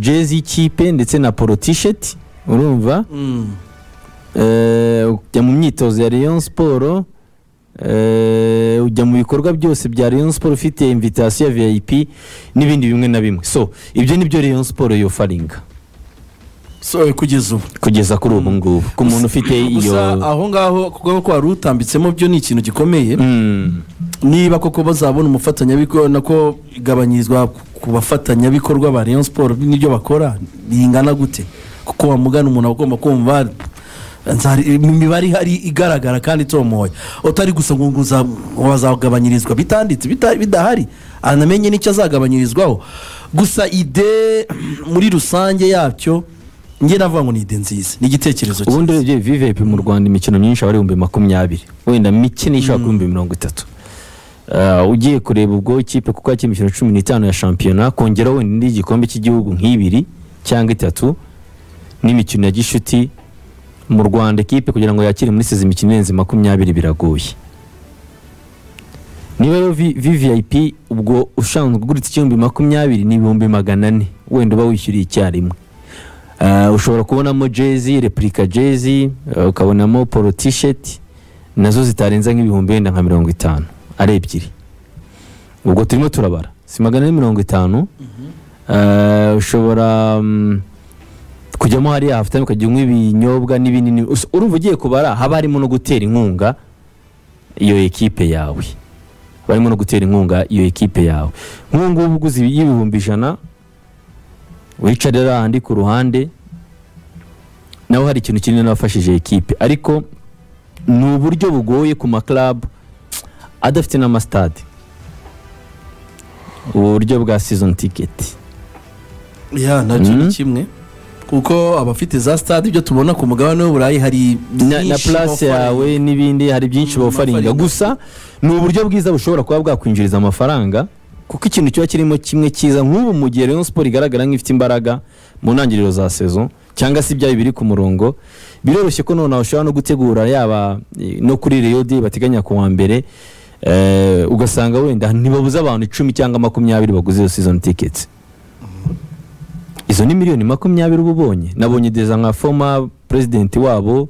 jezi y'ikipe ndetse na polo tisheti urumva Eh, ujya mu myitozo ya Rayon Sport eh, ujya mu bikorwa byose bya Rayon Sport ufite invitation ya VIP n'ibindi bimwe na bimwe so ibyo nibyo Rayon Sport yofaringa so kugeza ubu kugeza kuri ubu ngubu ku muntu ufite iyo gusa aho ngaho kuko ko wari utambitsemo byo ni ikintu gikomeye Mm, niba koko bazabona umufatanyabikorwa nako igabanyirizwa ku bafatanyabikorwa ba Rayon Sport n'ibyo bakora bingana gute kuko wamugana umuntu agomba kumva nzari- imibare ihari igaragara kandi itomoye utari gusa ngo ngo uza- ngo bazagabanyirizwa bitanditse bita- bidahari anamenye n'icyo azagabanyirizwaho gusa ide muri rusange yacyo njye navuga ngo ni ide nziza ni igitekerezo cyiza ubundi urebye VVP mu Rwanda imikino myinshi aba ari ibihumbi makumyabiri wenda mike ishobora kuba ibihumbi mirongo itatu Ah, ugiye kureba ubwo ikipe kuko yakina imikino cumi n'itanu ya shampiyona kongera wenda indi y'igikombe cy'igihugu nk'ibiri cyangwa itatu n'imikino ya gishuti mu rwanda ikipe kugira ngo yakire muri sezi imikino irenze makumyabiri biragoye niba rero vi- vvip ubwo ushanzwe uguritse igihumbi makumyabiri ni ibihumbi magana ane wenda uba wishyuriye icyarimwe Ah, ushobora kubonamo jezi replika jezi ah, ukabonamo polo tisheti nazo zitarenza nk'ibihumbi wenda nka mirongo itanu ari ebyiri ubwo turimo turabara si magana ane mirongo itanu Ah, ushobora mm, kujyamo hariya hafitanye ukagira nk'ibinyobwa n'ibinini Us- urumva ugiye kubara haba harimo no gutera inkunga iyo ekipe yawe barimo no gutera inkunga iyo ekipe yawe nk'ubu ngubu uguze y'ibihumbi ijana wicara ariya handi ku ruhande nawe hari ikintu kinini n'abafashije ekipe ariko ni uburyo bugoye ku makarabu adafite n'amasitade ubu buryo bwa season ticket ya nabyo ni Mm. kimwe kuko abafite za stade ibyo tubona ku mugabane w'uburayi hari na, na byinshi place bafaringa. yawe n'ibindi hari byinshi Mm, bawufaringa bafaringa. gusa ni uburyo bwiza bushobora kuba bwakwinjiriza amafaranga kuko ikintu kiba kirimo kimwe cyiza nk'ubu mu gihe Rayon Sport igaragara nk'ifite imbaraga mu ntangiriro za sezo cyangwa se ibyayo biri ku murongo biroroshye ko noneho ushobora no gutegura yaba eh, no kuri Rayon de bateganya ku wa mbere eh, ugasanga wenda ntibabuze abantu icumi cyangwa makumyabiri baguze iyo season tickets izo ni miliyoni makumyabiri uba ubonye nabonye deza nka foma perezidenti wabo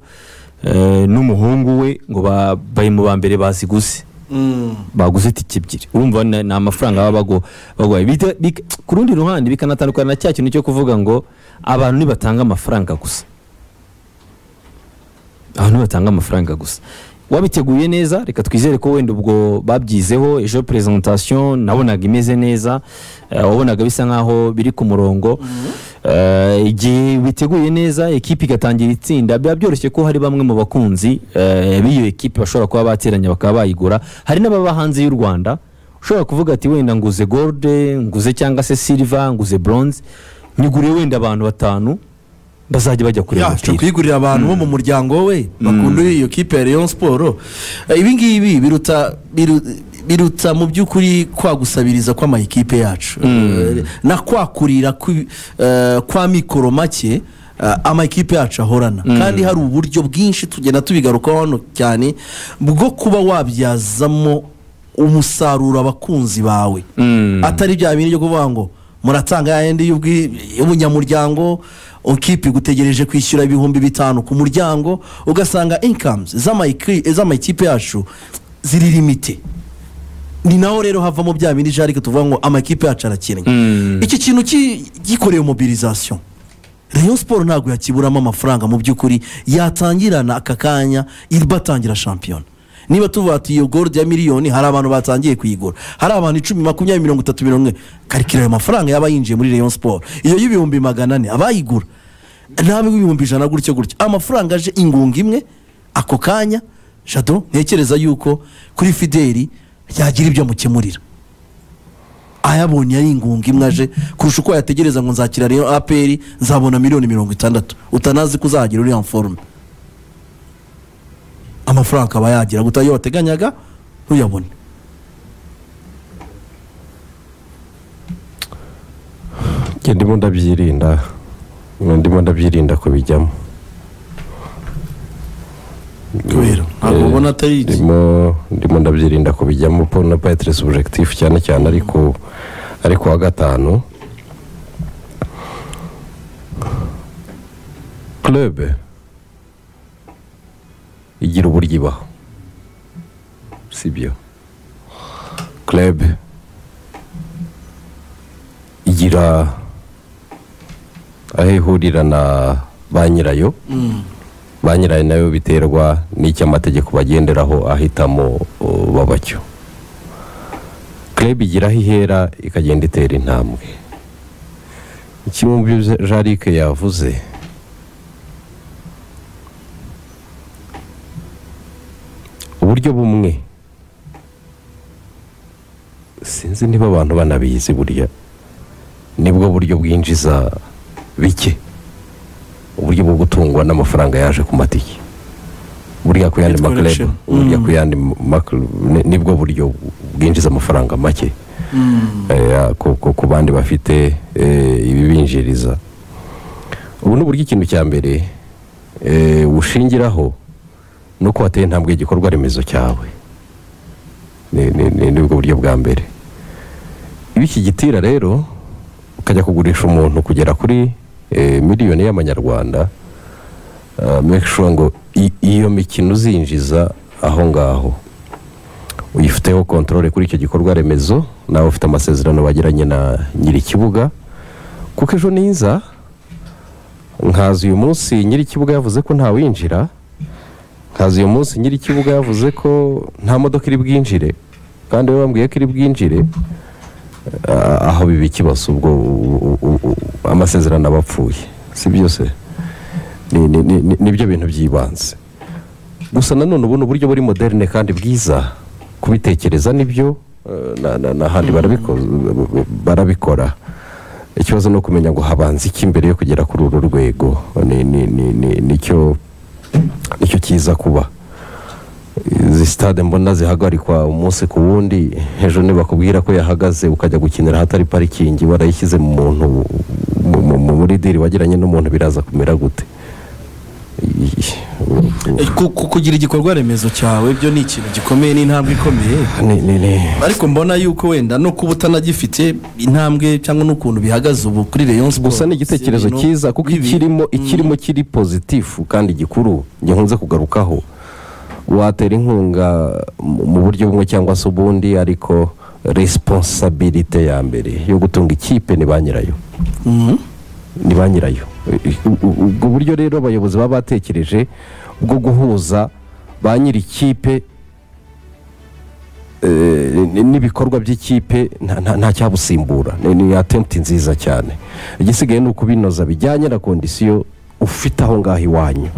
eh, n'umuhungu we ngo ba- bari mu ba mbere baziguze Mm. baguze itike ebyiri urumva ni ni amafaranga baba bago- baguhaye Bita- bika- ku rundi ruhande bikanatandukana na cya kintu cyo kuvuga ngo abantu ntibatanga amafaranga gusa abantu batanga amafaranga gusa wabiteguye neza reka twizere ko wenda ubwo babyizeho ejo presentation nabonaga imeze neza eh, wabonaga bisa nkaho biri ku murongo Eh, igihe biteguye neza ekipi igatangira itsinda biba byoroshye ko hari bamwe mu bakunzi eh, b'iyo ekipi bashobora kuba bateranya bakaba bayigura hari n'ababa hanze y'u rwanda ushobora kuvuga ati wenda nguze gold nguze cyangwa se silver nguze bronze nyigure wenda abantu batanu bazajya bajya kureba yacu umupira kwigurira abantu bo mu muryango we bakunda iyo kipe ya Rayon Sport Eh, ibi ngibi biruta biru- biruta mu by'ukuri kwagusabiriza kw'amayikipe yacu Eh, na kwakurira kwi- eh, kwa mikoro make eh, amakipe yacu ahorana kandi hari uburyo bwinshi tugenda tubigarukaho hano cyane bwo kuba wabyazamo umusaruro abakunzi bawe Mm. atari bya bintu byo kuvuga ngo muratanga yayindi y'ubwi- y'ubunyamuryango ukipi gutegereje kwishyura ibihumbi bitanu ku muryango ugasanga inkamuzi z'amakipe yacu ziri limite ni naho rero havamo bya bindi jarike tuvuga ngo amakipe yacu arakennye Mm. iki kintu ki- gikoreye mobilizasiyo rayon siporo ntabwo yakiburamo amafaranga mu by'ukuri yatangirana aka kanya ibatangira shampiyona niba tuvuga ati iyo gorudi ya miliyoni hari abantu batangiye kuyigura hari abantu icumi makumyabiri mirongo itatu mirongo ine karikira ayo mafaranga yaba yinjiye muri rayon siporo iyo y'ibihumbi magana ane abayigura nawe w'ibihumbi ijana gutyo gutyo amafaranga aje ingunga imwe ako kanya jado ntekereza yuko kuri fideli yagira ibyo amukemurira ayabonye ari ingunga imwe aje kurusha uko yategereza ngo nzakira rero aperi nzabona miliyoni mirongo itandatu utanazi ko uzagira uriya forume amafaranga akaba yagira guta iyo wateganyaga ntuyabone njye ndimo ndabyirinda ndimo ndabyirinda kubijyamo kubera ntabwo ubona atari iki ndimo ndimo ndabyirinda kubijyamo po na paitire subjectif cyane cyane ariko ariko wa gatanu club igira uburyo ibaho sibyo club igira aho ihurira na ba nyirayo ba nyirayo nayo biterwa n'icyo amategeko bagenderaho ahitamo uh, babacyo club igira aho ihera ikagenda itera intambwe kimwe mu byo jarike yavuze uburyo bumwe sinzi niba abantu banabizi burya nibwo buryo bwinjiza bike uburyo bwo gutungwa n'amafaranga yaje ku matike burya ku yandi Hit maklebe collection. burya ku yandi maklebe nibwo buryo bwinjiza amafaranga make Eh, ku- ku ku bandi bafite eh, ibibinjiriza ubu ni uburyo ikintu cya mbere eh, ushingiraho ni uko wateye intambwe y'igikorwa remezo cyawe Ni- ni- ni- ni bwo buryo bwa mbere iyo ukigitira rero ukajya kugurisha umuntu kugera kuri eh, miliyoni y'amanyarwanda ah, make sure ngo i- iyo mikino uzinjiza aho ngaho uyifiteho kontorore kuri icyo gikorwa remezo nawe ufite amasezerano bagiranye na nyiri ikibuga kuko ejo niza nkazi uyu munsi nyiri ikibuga yavuze ko ntawinjira nkazi uyu munsi nyiri ikibuga yavuze ko nta modoka iri bwinjire kandi we bambwiye ko iri bwinjire ah, aho biba ikibazo ubwo u- u- u- u- amasezerano aba apfuye si byose ni- ni- ni- ni- nibyo bintu by'ibanze gusa nanone ubu ni uburyo buri moderne kandi bwiza kubitekereza nibyo eh, na- na- n'ahandi barabiko- barabikora ikibazo ni ukumenya ngo habanza iki mbere yo kugera kuri uru rwego Ni- ni- ni- ni- nicyo nicyo kiza kuba izi sitade mbona zihagarikwa umunsi ku wundi hejuru ntibakubwira ko yahagaze ukajya gukinira ahatari parikingi warayishyize mu muntu mu- mu- mu- muri diri wagiranye n'umuntu biraza kumera gute Iyi- Ku- ku- kugira igikorwa remezo cyawe byo ni ikintu gikomeye ni intambwe ikomeye ni ni ni ariko mbona yuko wenda no kuba utanagifite intambwe cyangwa n'ukuntu bihagaze ubu kuri rayon sport gusa ni igitekerezo cyiza kuko ikirimo ikirimo kiri pozitifu kandi gikuru nkunze kugarukaho watera inkunga mu mu buryo bumwe cyangwa se ubundi ariko resiponsabirite ya mbere yo gutunga ikipe ni ba nyirayo ni ba nyirayo U- u- ubwo buryo rero abayobozi baba batekereje bwo guhuza ba nyiri ikipe eh, n- n'ibikorwa by'ikipe nta- nta- nta cyabusimbura Ni- ni atenti nziza cyane igisigaye ni ukubinoza bijyanye na kondisiyo ufite aho ngaho iwanyu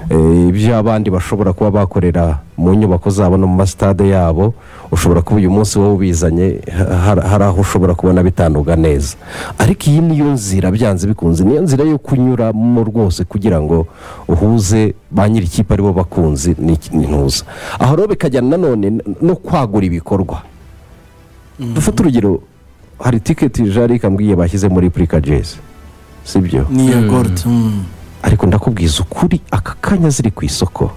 Eh, ibyo abandi bashobora kuba bakorera mu nyubako zabo no mu masitade yabo ushobora kuba uyu munsi wowe ubizanye ha- hari hari aho ushobora kubona bitanduga neza ariko iyi niyo nzira byanze bikunze niyo nzira yo kunyuramo rwose kugira ngo uhuze ba nyiri ikipe aribo bakunzi n'iki- n'intuza aho rero bikajyana nanone n- no kwagura ibikorwa dufate urugero hari tiketi jarike ambwiye bashyize muri purika jezi sibyo niya gold mm. ariko ndakubwiza ukuri aka kanya ziri ku isoko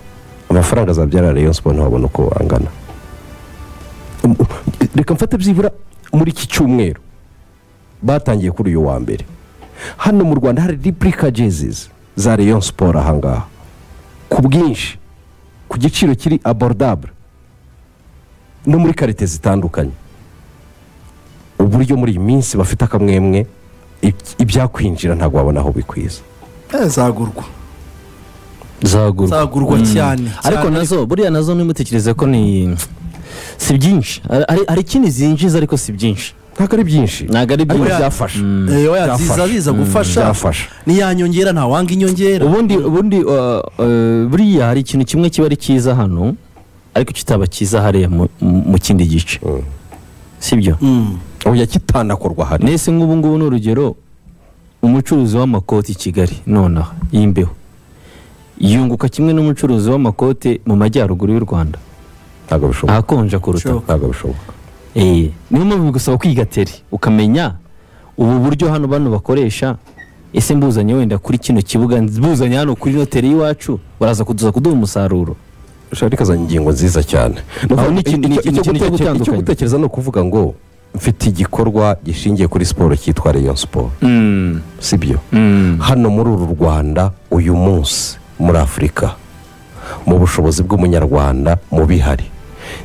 amafaranga azabyara rayon siporo ntiwabona uko angana Um, um, reka mfate byibura muri iki cyumweru batangiye kuri uyu wa mbere hano mu rwanda hari ripurika jezizi za rayon siporo ahangaha ku bwinshi ku giciro kiri aborudabure no muri karite zitandukanye uburyo muri iyi minsi bafite akamwemwe iby- ibyakwinjira ntabwo wabona aho bikwiza Eh, zagurwa zagurwa zagurwa cyane ariko nazo buriya nazo ntimutekereze ko ni si byinshi Hari- hari- hari ikindi zinjiza ariko si byinshi ntabwo ari byinshi ntabwo ari ariko byinshi byafasha Eh, oya, ziza Byafasha. biza gufasha byafasha ntiyanyongera nta wanga inyongera ubundi ubundi uh, uh, buriya hari ikintu kimwe kiba ari cyiza hano ariko kitaba cyiza hariya mu- mu mu kindi gice sibyo Mm. oya kitanakorwa hano nese nk'ubu ngubu ni urugero umucuruzi w'amakoti i kigali nonaha y'imbeho yunguka kimwe n'umucuruzi w'amakote mu majyaruguru y'u rwanda ntabwo bishoboka ahakonja kuruta Sure. ntabwo bishoboka Eh, niyo mpamvu bigusaba kwiga teri ukamenya ubu buryo hano bano bakoresha ese mbuzanye wenda kuri kino kibuga mbuzanye hano kuri noteri y'iwacu baraza kuduza kuduha umusaruro shaka azanye ingingo nziza cyane Aho ni ikintu- ni Icyo- ikintu icyo kinini cyo gute- icyo gutandukanya. gutekereza ni ukuvuga ngo mfite igikorwa gishingiye kuri siporo cyitwa reyo siporo Mm, sibyo mm, hano muri uru rwanda uyu munsi muri afurika mu bushobozi bw'umunyarwanda mu bihari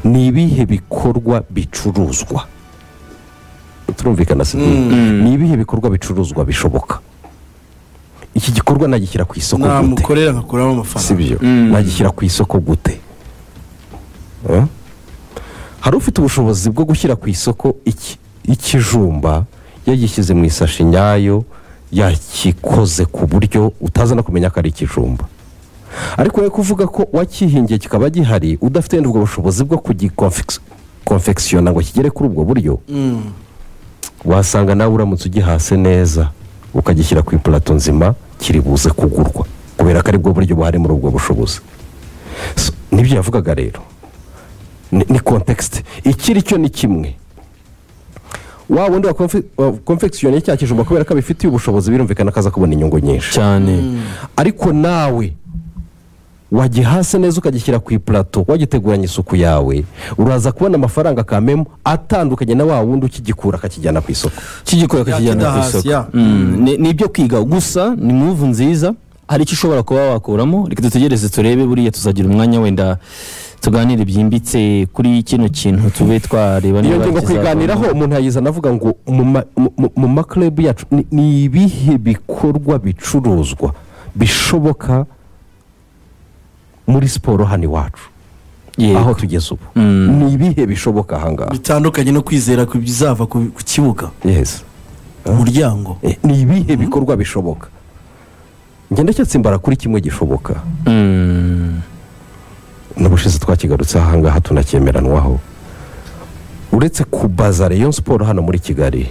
ni ibihe bikorwa bicuruzwa turumvikana si ni ibihe bikorwa bicuruzwa bishoboka iki gikorwa nagishyira ku isoko gute namukorera nkakuramo amafaranga sibyo Mm. nagishyira ku isoko gute Eh? hari ufite ubushobozi bwo gushyira ku isoko iki- ikijumba yagishyize mu isashi nyayo yakikoze ku buryo utaza no kumenya ko ari ikijumba ariko we kuvuga ko wakihingiye kikaba gihari udafite wenda ubwo bushobozi bwo kugikonfekisiyona ngo kigere kuri ubwo buryo wasanga nawe uramutse ugihase neza ukagishyira ku ipulato nzima kiri buze kugurwa kubera ko aribwo buryo buhari muri ubwo bushobozi So, nibyo yavugaga rero ni ni context ikiri cyo ni kimwe wa wundi wa konfe- wa confection cya kijumba kubera ko abifitiye ubushobozi birumvikana ko aza kubona inyungu nyinshi cyane ariko nawe wagihase neza ukagishyira ku ipurato wagiteguranye isuku yawe uraza kubona amafaranga kamemo atandukanye na wa wundi ukigikura akakijyana ku isoko kigikora kakijyana ku kidahasi, isoko ya. Mm, ni- ni ibyo kwiga gusa ni muvu nziza hari icyo ushobora kuba wakuramo reka dutegereze turebe buriya tuzagira umwanya wenda tuganire byimbitse kuri kino kintu tube twareba iyo niba ngingo kizavamo. kwiganiraho umuntu ayizana avuga ngo mu ma- mu- mu- mu makurebu yacu ni- ni ibihe bikorwa bicuruzwa bishoboka muri siporo hano iwacu Yego. aho tugeze ubu Mm. ni ibihe bishoboka ahangaha bitandukanye no kwizera ku bizava ku ku kibuga Yes. umuryango Eh, ni ibihe bikorwa bishoboka ngenda cyatsimbara kuri kimwe gishoboka Mm, n'ubushize twakigarutse ahangaha tunacyemeranwaho uretse kubaza reyo siporo hano muri kigali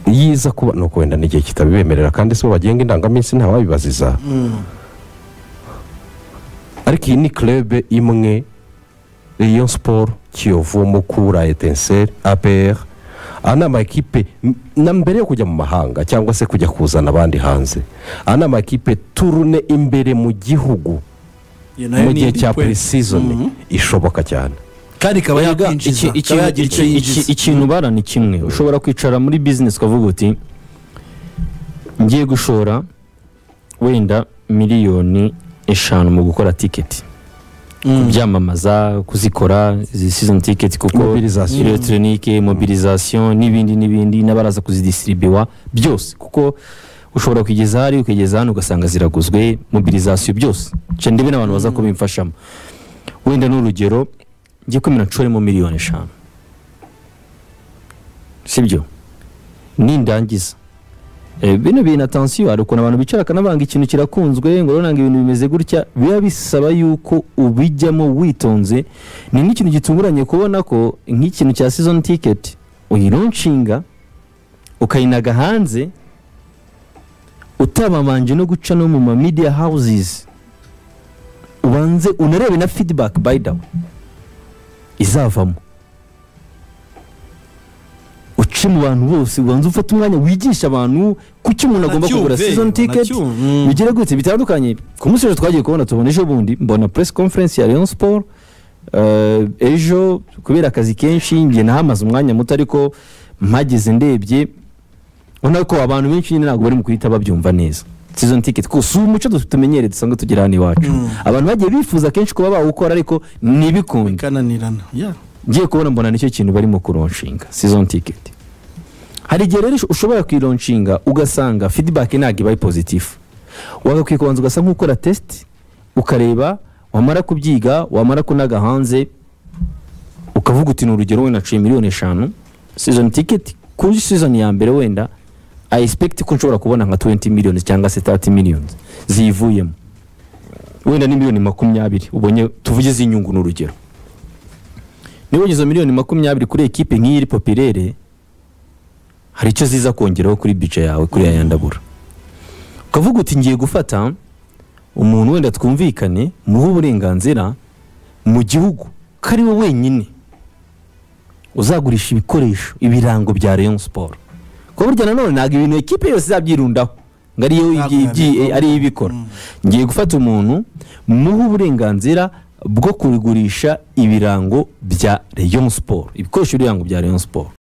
yiza kuba ni uko wenda n'igihe kitabibemerera kandi si bo bagenga indangaminsi ntawabibaziza ariko iyi ni kerebe imwe reyo siporo kiyovu mukura etenseri apr aya ni amakipe m- na mbere yo kujya mu mahanga cyangwa se kujya kuzana abandi hanze aya ni amakipe turune imbere mu gihugu Iyo nayo mu ni gihe indi cya point. preseason ishoboka cyane kandi ikaba Erega yakwinjiza iki- ikaba ikintu- yagira icyo iki- yinjiza iki- ikintu bara ni kimwe ushobora kwicara muri bizinesi ukavuga uti ngiye gushora wenda miliyoni eshanu mu gukora tiketi kubyamamaza kuzikora izi season tiketi kuko Mobilisation. electronique mobilisation n'ibindi n'ibindi n'abaraza kuzidisiribiwa byose kuko ushobora kugeza hari ukageza hano ugasanga ziraguzwe mobilisation byose nca ndebe n'abantu baza kubimfashamo wenda ni urugero ngiye kwemera nshoremo miliyoni eshanu sibyo nindangiza Eh, bino bintu atansiyo hari ukuntu abantu bicara akanabanga ikintu kirakunzwe ngo urabona ngo ibintu bimeze gutya biba bisaba yuko ubijyamo witonze ni nk'ikintu gitunguranye kubona ko nk'ikintu cya season ticket uyironshinga ukayinaga hanze utababanje no guca no mu ma media houses ubanze unarebe na feedback by the way izavamo uce mu bantu bose ubanza ufate umwanya wigisha abantu kuki umuntu agomba kugura Nacyumve, season ticket nacyumve. Mm. bigere gutse bitandukanye ku munsi ejo twagiye kubona tubona ejo bundi mbona press conference ya Rayon Sport eh, ejo kubera akazi kenshi njye nahamaze umwanya muto ariko mpageze ndebye ubona ko abantu benshi nyine ntabwo bari mu kuyita babyumva neza season ticket ko si umuco du- tumenyereye dusanga tugira hano iwacu abantu bagiye bifuza kenshi kuba bawukora ariko ntibikunde kananirana ya ngiye kubona mbona nicyo kintu barimo kuronshinga season ticket hari igihe rero ushobora kwironshinga ugasanga feedback ntabwo ibaye positif wagakwiye kubanza ugasa nk'ukora test ukareba wamara kubyiga wamara kunaga hanze ukavuga uti ni urugero wenda naciye miliyoni eshanu season ticket kuri season ya mbere wenda i expect ko nshobora kubona nka 20 millions cyangwa se 30 millions ziyivuyemo wenda ni miliyoni makumyabiri ubonye tuvuge z'inyungu ni urugero niba ugize miliyoni makumyabiri kuri ekipe nk'iyi iri popirere hari icyo ziza kongeraho kuri bice yawe kuri ya yandabura ukavuga uti ngiye gufata umuntu wenda twumvikane muhe uburenganzira mu gihugu ko ari we wenyine uzagurisha ibikoresho ibirango bya Rayon Sport kuko burya nanone ntabwo ibintu ekipe yose izabyirundaho ngo ariyo Ntabwo ibyi- yabikora. ari yo ibikora ngiye gufata umuntu muhe uburenganzira bwo kugurisha ibirango bya Rayon Sport ibikoresho by'ibirango bya Rayon Sport